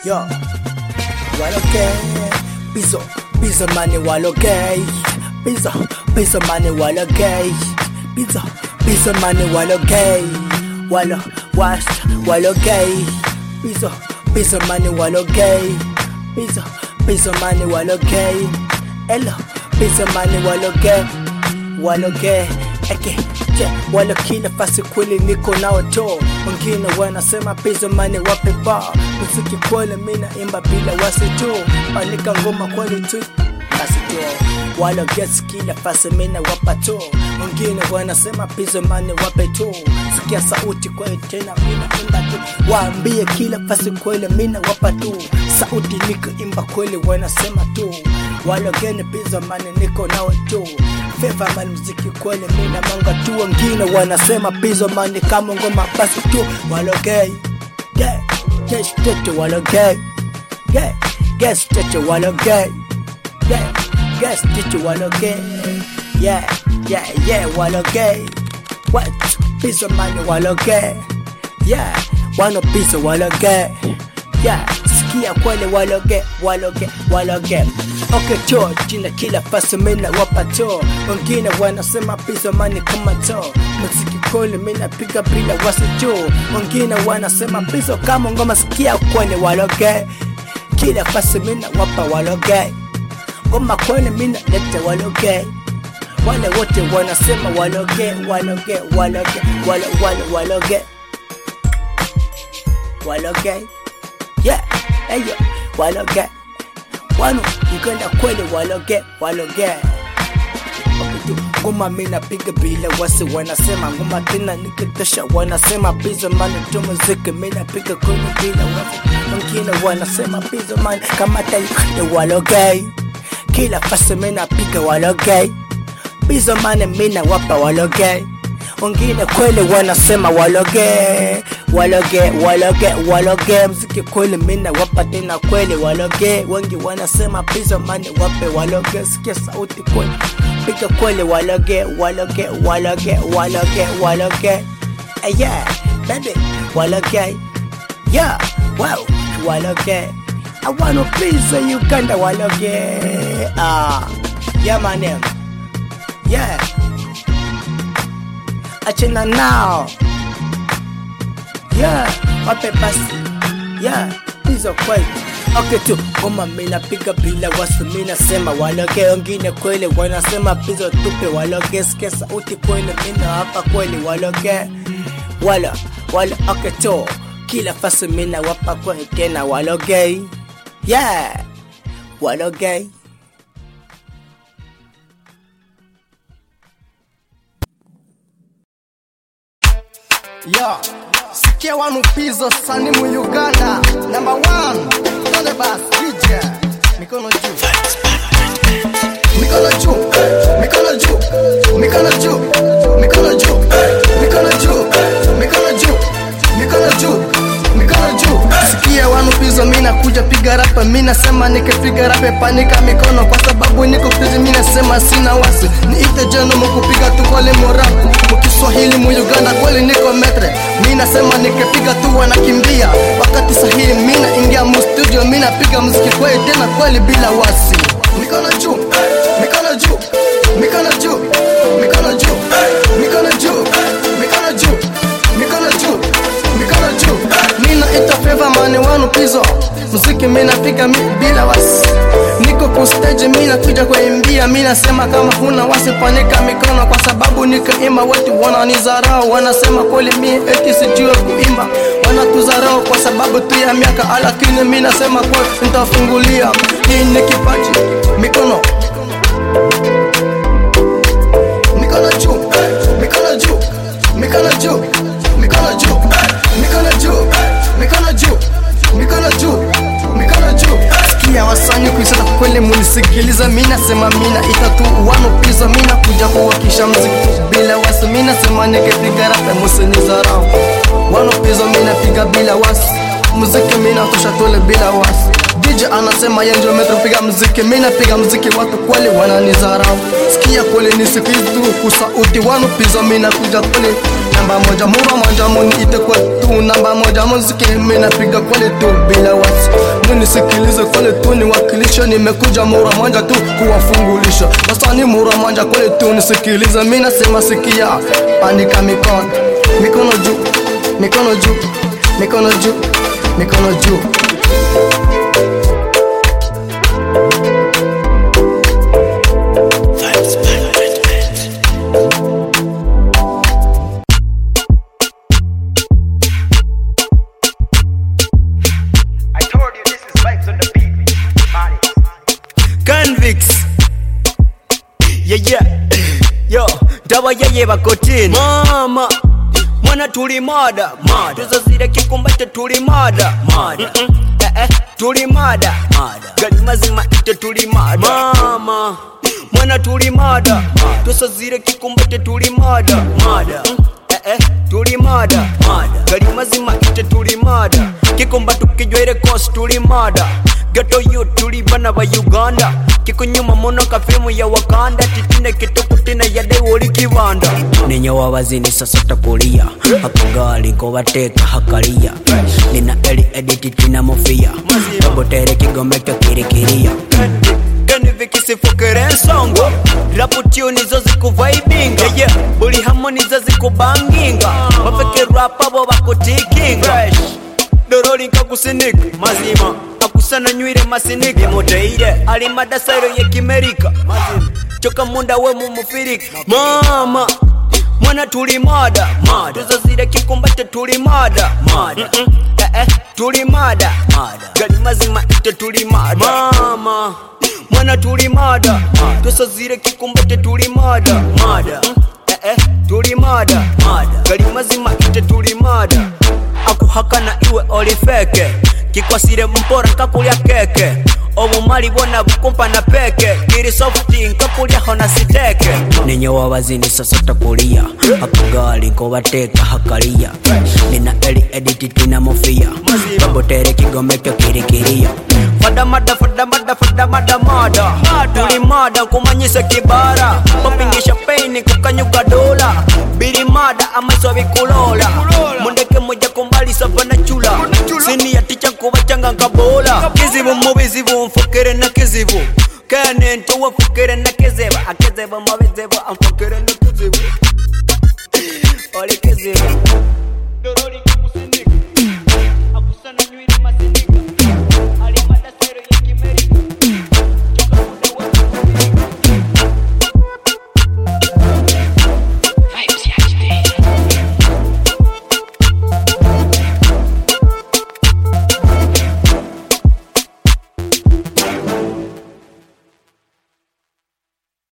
Yo, waloke Bizo, bizo mani waloke Bizo, bizo mani waloke Bizo, bizo mani waloke Walo, wash, waloke Bizo, bizo mani waloke Bizo, bizo mani waloke Elo, bizo mani waloke Waloke, eke Je, wala kila fasi kweli niko nao to wengine wanasema pizo mane wape ba muziki kweli mina imba bila wasi tu andika ngoma kweli tu basi tu wala gesi kila fasi mina wapa tu wengine wanasema pizo mane wape tu sikia sauti kweli tena mina imba tu waambie kila fasi kweli mina wapa tu sauti niko imba kweli wanasema tu wala gene pizo mane niko nao tu Feva man mziki kweli mina manga tu wengine wanasema pizo mani kama ngoma basi tu walogei yeah yes tete walogei yeah yes tete walogei yeah yes tete walogei yeah yeah yeah walogei what pizo mani walogei yeah wano pizo walogei yeah sikia kweli waloge waloge waloge Okay cho jina kila fasi mina wapa to wengine wanasema pizo mani kama to muziki kweli mina piga bila wasi cho wengine wanasema pizo kama ngoma sikia kweli waloge kila fasi mina wapa waloge ngoma kweli mina lete waloge wale wote wanasema waloge waloge waloge walo walo waloge waloge yeah hey yeah waloge wano Uganda kweli waloge waloge Wakitu, ngoma mina piga bila wasi wanasema ngoma tena nikitosha wanasema pizo mani tu muziki mina piga kweli bila wasi wengine wanasema pizo mani kama tayo ni waloge kila fasi mina piga waloge pizo mani mina wapa waloge wengine kweli wanasema waloge waloge waloge waloge mziki kweli mina wapa tena kweli waloge wengi wanasema pizo mani wape waloge sikia sauti kweli piga kweli waloge waloge waloge waloge waloge Eh, yeah baby waloge yeah wow waloge I wanna pizza Uganda waloge ah yeah my name yeah achana nao yeah wape basi yeah hizo kweli Okay tu ngoma mina piga bila wasi mina sema waloge wengine kweli wanasema pizo tupe waloge sikia sauti kweli mina hapa kweli waloge wala wala okay tu kila fasi mina wapa kweli tena waloge yeah waloge Yo, sikia wanu pizo sani mu Uganda Number one, Tole Bass, DJ Mikono juu Mikono juu, mikono juu, mikono juu, mikono juu, mikono juu, mikono juu, mikono juu, mikono juu. Sikia wanu pizo, mina kuja piga rapa, mina sema nikipiga rape panika mikono, kwa sababu niko pizi, mina sema sina wasi, niite jeno mukupiga tu kweli morapu, mukiswahili mu Uganda kweli niko metre, mina sema nikipiga tu wanakimbia, wakati sahihi mina ingia mu studio, mina piga muziki kweli tena kweli bila wasi, mikono juu, mikono juu, mikono juu, mikono juu, mikono juu, mikono juu, mikono juu, mikono juu. Mina ita favor mani wanu pizo, muziki mina piga mi bila wasi. Niko ku stage mina kuja kuimbia, mina sema kama huna wasi panika mikono, kwa sababu nikaimba watu wananizarau, wanasema kweli mi eti sijue kuimba, wanatuzarau kwa sababu tu ya miaka, lakini mina sema kweli nitafungulia, hii ni kipaji mikono mikono juu, mikono juu, mikono juu, mikono juu, mikono juu, mikono juu, mikono juu, mikono juu. Sikia wasanii kuisema kweli, munisikiliza, mina sema mina itatu wano piza, mina kuja kuwakisha mziki bila wasi, mina sema nikipiga rape musinizarau, wano piza, mina piga bila wasi, muziki mina tosha tole bila wasi DJ anasema yeye ndio metropiga mziki, mimi napiga mziki, watu kweli wananizarau. Sikia kweli nisikize tu kusauti wanu pizo, mimi nakuja kweli namba moja, mura moja muniite kwa tu namba moja, muziki mimi napiga kweli tu bila wasi. nisikilize kweli tu niwakilishe nimekuja mura mwanja tu kuwafungulisha sasa ni mura mwanja kweli tu nisikilize mi nasema sikia andika mikono mikono juu mikono juu mikono juu mikono juu I told you this is vibes on the beat. Marty. Convicts. Yeah, yeah. Yo, dawa yeye bakotini. Mama. Mwana tuli mada, mada. Tuzazire kikumbate tuli mada, mada. Eh, eh, tuli mada, mada. Gali mazima ite tuli mada. Mama. Mwana tuli mada, mada. Tuzazire kikumbate tuli mada, mada. Eh, eh, tuli mada, mada. Gali mazima ite tuli mada. Kikumba tukijwaire kosi tuli mada. Ghetto youth tuli bana ba Uganda kikunyuma muno ka filmu ya Wakanda titine kitukutina yade woli kibanda ninyo wabazini sasa takulia akungali nkobateeka hakalia nina eli editi tina mufia kabotere kigombe kyo kirikiriya Kani vikisifukire ensongo rapu tune nizo zikuvaibinga yeah, buli hamo nizo zikubanginga bafeke rap abo bakutikinga doroli nkakusinika mazima akusana nywire masiniki imuteire ali madasairo yekimerika mazima choka munda we mumufirika mama mwana tuli mada mada tuzazire kikumbate tuli mada mada eh, eh, tuli mada mada gali mazima ite tuli mada mama mwana tuli mada tusazire kikumbate tuli mada mada eh, eh, tuli mada mada gali mazima ite tuli mada akuhakana iwe oli feke kikwasire mpora nkakulya keke obumali bwona bukumpa na peke kiri softi nkakulyaho na siteke ninyo wabazini sasa takulia akugali nkobateeka hakalia nina eli editi tina mufia babotere kigome kyo kirikiriya fadamada fadamada fadamada mada tuli mada nkumanyise kibara bapingisha peini kukanyuka dola biri mada amaiso bikulola mundeke moja kumbali savana chula sini ya ticha nkuba changa nkabola kizibu mubizibu nfukire na kizibu kene ntuwa nfukire na kiziba akizibu mubizibu anfukire na